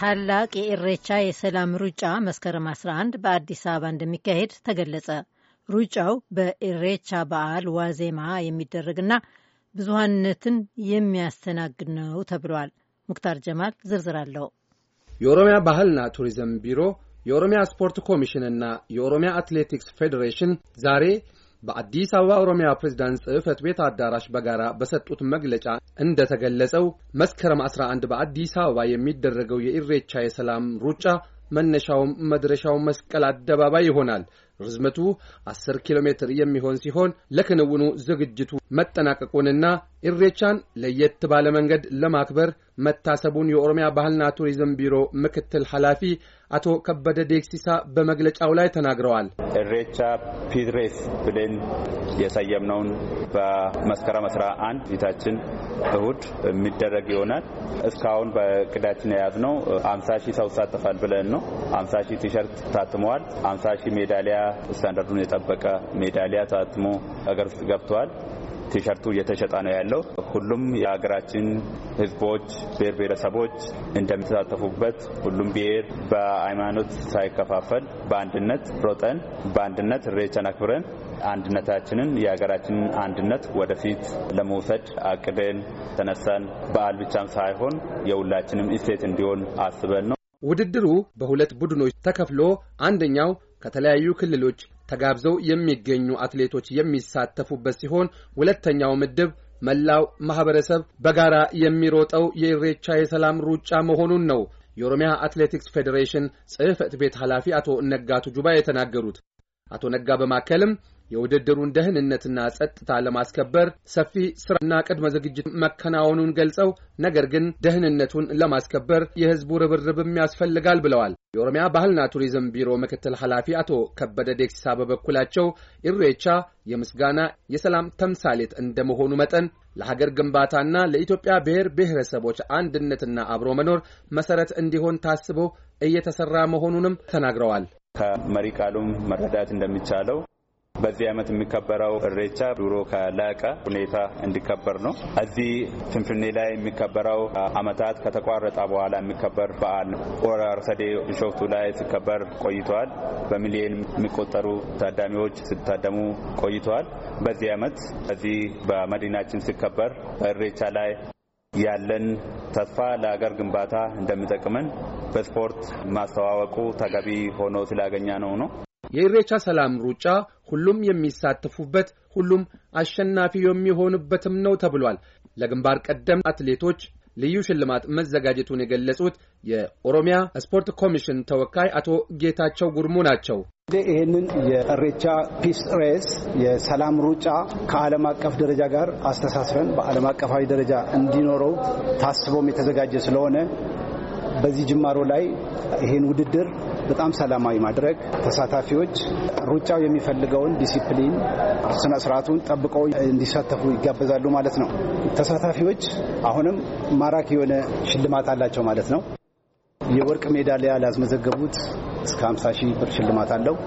ታላቅ የኢሬቻ የሰላም ሩጫ መስከረም 11 በአዲስ አበባ እንደሚካሄድ ተገለጸ። ሩጫው በኢሬቻ በዓል ዋዜማ የሚደረግና ብዙሀንነትን የሚያስተናግድ ነው ተብሏል። ሙክታር ጀማል ዝርዝር አለው። የኦሮሚያ ባህልና ቱሪዝም ቢሮ፣ የኦሮሚያ ስፖርት ኮሚሽንና የኦሮሚያ አትሌቲክስ ፌዴሬሽን ዛሬ በአዲስ አበባ ኦሮሚያ ፕሬዝዳንት ጽሕፈት ቤት አዳራሽ በጋራ በሰጡት መግለጫ እንደተገለጸው መስከረም 11 በአዲስ አበባ የሚደረገው የኢሬቻ የሰላም ሩጫ መነሻውም መድረሻው መስቀል አደባባይ ይሆናል። ርዝመቱ 10 ኪሎ ሜትር የሚሆን ሲሆን ለክንውኑ ዝግጅቱ መጠናቀቁንና ኢሬቻን ለየት ባለ መንገድ ለማክበር መታሰቡን የኦሮሚያ ባህልና ቱሪዝም ቢሮ ምክትል ኃላፊ አቶ ከበደ ዴክሲሳ በመግለጫው ላይ ተናግረዋል። ኢሬቻ ፒድሬስ ብለን የሰየምነውን በመስከረም 11 ፊታችን እሁድ የሚደረግ ይሆናል። እስካሁን በእቅዳችን የያዝነው 50 ሺህ ሰው ይሳተፋል ብለን ነው። 50 ሺህ ቲሸርት ታትመዋል። 50 ሺህ ሜዳሊያ ስታንዳርዱን የጠበቀ ሜዳሊያ ታትሞ ሀገር ውስጥ ገብተዋል። ቲሸርቱ እየተሸጠ ነው ያለው። ሁሉም የሀገራችን ሕዝቦች ብሔር ብሔረሰቦች እንደሚተሳተፉበት ሁሉም ብሔር በሃይማኖት ሳይከፋፈል በአንድነት ሮጠን በአንድነት ኢሬቻን አክብረን አንድነታችንን የሀገራችንን አንድነት ወደፊት ለመውሰድ አቅደን ተነሳን። በዓል ብቻም ሳይሆን የሁላችንም እሴት እንዲሆን አስበን ነው። ውድድሩ በሁለት ቡድኖች ተከፍሎ አንደኛው ከተለያዩ ክልሎች ተጋብዘው የሚገኙ አትሌቶች የሚሳተፉበት ሲሆን ሁለተኛው ምድብ መላው ማህበረሰብ በጋራ የሚሮጠው የኢሬቻ የሰላም ሩጫ መሆኑን ነው የኦሮሚያ አትሌቲክስ ፌዴሬሽን ጽሕፈት ቤት ኃላፊ አቶ ነጋቱ ጁባ የተናገሩት። አቶ ነጋ በማከልም የውድድሩን ደህንነትና ጸጥታ ለማስከበር ሰፊ ስራና ቅድመ ዝግጅት መከናወኑን ገልጸው ነገር ግን ደህንነቱን ለማስከበር የሕዝቡ ርብርብም ያስፈልጋል ብለዋል። የኦሮሚያ ባህልና ቱሪዝም ቢሮ ምክትል ኃላፊ አቶ ከበደ ዴክሲሳ በበኩላቸው ኢሬቻ የምስጋና የሰላም ተምሳሌት እንደመሆኑ መጠን ለሀገር ግንባታና ለኢትዮጵያ ብሔር ብሔረሰቦች አንድነትና አብሮ መኖር መሰረት እንዲሆን ታስቦ እየተሰራ መሆኑንም ተናግረዋል። ከመሪ ቃሉም መረዳት እንደሚቻለው በዚህ ዓመት የሚከበረው ኢሬቻ ድሮ ከላቀ ሁኔታ እንዲከበር ነው። እዚህ ፍንፍኔ ላይ የሚከበረው ዓመታት ከተቋረጠ በኋላ የሚከበር በዓል ነው። ሆራ አርሰዴ ቢሾፍቱ ላይ ሲከበር ቆይተዋል። በሚሊዮን የሚቆጠሩ ታዳሚዎች ሲታደሙ ቆይተዋል። በዚህ ዓመት እዚህ በመዲናችን ሲከበር በኢሬቻ ላይ ያለን ተስፋ ለሀገር ግንባታ እንደሚጠቅመን በስፖርት ማስተዋወቁ ተገቢ ሆኖ ስላገኘ ነው ነው የኢሬቻ ሰላም ሩጫ ሁሉም የሚሳተፉበት ሁሉም አሸናፊ የሚሆኑበትም ነው ተብሏል። ለግንባር ቀደም አትሌቶች ልዩ ሽልማት መዘጋጀቱን የገለጹት የኦሮሚያ ስፖርት ኮሚሽን ተወካይ አቶ ጌታቸው ጉርሙ ናቸው። ይህንን የኢሬቻ ፒስ ሬስ የሰላም ሩጫ ከዓለም አቀፍ ደረጃ ጋር አስተሳስረን በዓለም አቀፋዊ ደረጃ እንዲኖረው ታስቦም የተዘጋጀ ስለሆነ በዚህ ጅማሮ ላይ ይህን ውድድር በጣም ሰላማዊ ማድረግ ተሳታፊዎች ሩጫው የሚፈልገውን ዲሲፕሊን ስነ ስርዓቱን ጠብቀው እንዲሳተፉ ይጋበዛሉ ማለት ነው። ተሳታፊዎች አሁንም ማራኪ የሆነ ሽልማት አላቸው ማለት ነው። የወርቅ ሜዳሊያ ላስመዘገቡት እስከ 50 ሺህ ብር ሽልማት አለው።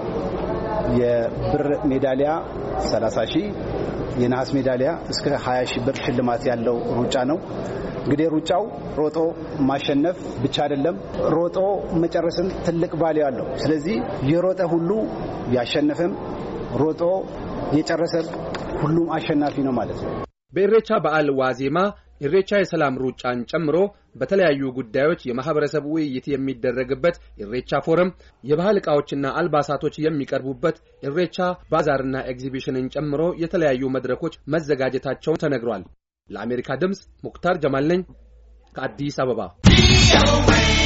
የብር ሜዳሊያ 30 ሺህ፣ የነሐስ ሜዳሊያ እስከ 20 ሺህ ብር ሽልማት ያለው ሩጫ ነው። እንግዲህ ሩጫው ሮጦ ማሸነፍ ብቻ አይደለም፣ ሮጦ መጨረስም ትልቅ ቫልዩ አለው። ስለዚህ የሮጠ ሁሉ ያሸነፈም ሮጦ የጨረሰም ሁሉም አሸናፊ ነው ማለት ነው። በኢሬቻ በዓል ዋዜማ ኢሬቻ የሰላም ሩጫን ጨምሮ በተለያዩ ጉዳዮች የማህበረሰብ ውይይት የሚደረግበት ኢሬቻ ፎረም፣ የባህል ዕቃዎችና አልባሳቶች የሚቀርቡበት ኢሬቻ ባዛርና ኤግዚቢሽንን ጨምሮ የተለያዩ መድረኮች መዘጋጀታቸውን ተነግሯል። ለአሜሪካ ድምፅ ሙክታር ጀማል ነኝ ከአዲስ አበባ።